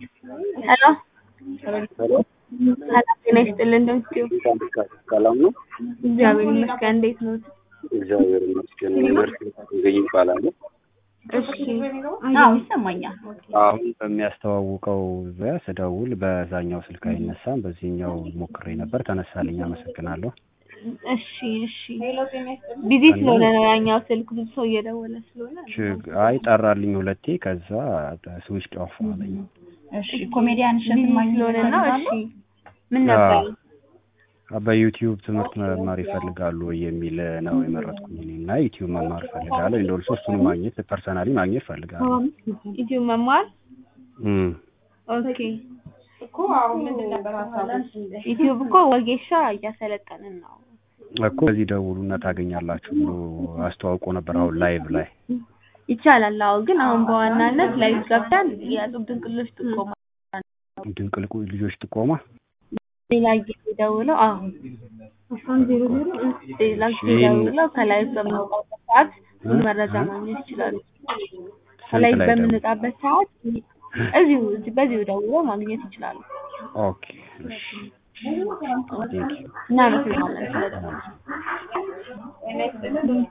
ሄሎ ሰላም ጤና ይስጥልን እንደምትይው ሰላም ነው። እግዚአብሔር ይመስገን እንዴት ነው እግዚአብሔር ይመስገን። ዩኒቨርሲቲ ገኝ ይባላል። እሺ አዎ ይሰማኛል። አሁን በሚያስተዋውቀው ዙሪያ ስደውል በዛኛው ስልክ አይነሳም፣ በዚህኛው ሞክሬ ነበር ተነሳልኝ። አመሰግናለሁ። እሺ እሺ ቢዚ ስለሆነ ነው ያኛው ስልክ ብዙ ሰው እየደወለ ስለሆነ ችግ- አይ ጠራልኝ ሁለቴ፣ ከዛ ስዊች ኦፍ አለኝ። እሺ ኮሜዲያን እሸት ቢዚ ማግኘት ስለሆነ ነው እሺ ይፈልጋሉ? ምን ነበር አዎ፣ በዩቲዩብ ትምህርት መማር ይፈልጋሉ ወይ የሚል ነው የመረጥኩኝ እኔ እና ዩቲዩብ መማር እፈልጋለሁ። እንደው እሱን ማግኘት ፐርሰናሊ ማግኘት እፈልጋለሁ። ዩቲዩብ መማር እም፣ ኦኬ ዩቲዩብ እኮ ወጌሻ እያሰለጠንን ነው እኮ በዚህ ደውሉና ታገኛላችሁ ብሎ አስተዋውቆ ነበር አሁን ላይቭ ላይ ይቻላል አዎ ግን አሁን በዋናነት ላይቭ ገብተን የጡብ ድንቅሎች ጥቆማ ድንቅልቁ ልጆች ጥቆማ ሌላ ጊዜ ደውለው አዎ ሌላ ጊዜ ደውለው ከላይ በምንወጣበት ሰዓት ሙሉ መረጃ ማግኘት ይችላሉ። ከላይ ስንት ላይ ደውል? በምንወጣበት ሰዓት እዚሁ እዚህ በዚሁ ደውለው ማግኘት ይችላሉ። ኦኬ እሺ ቴንክ ዩ እናመሰግናለን ስለደወሉ።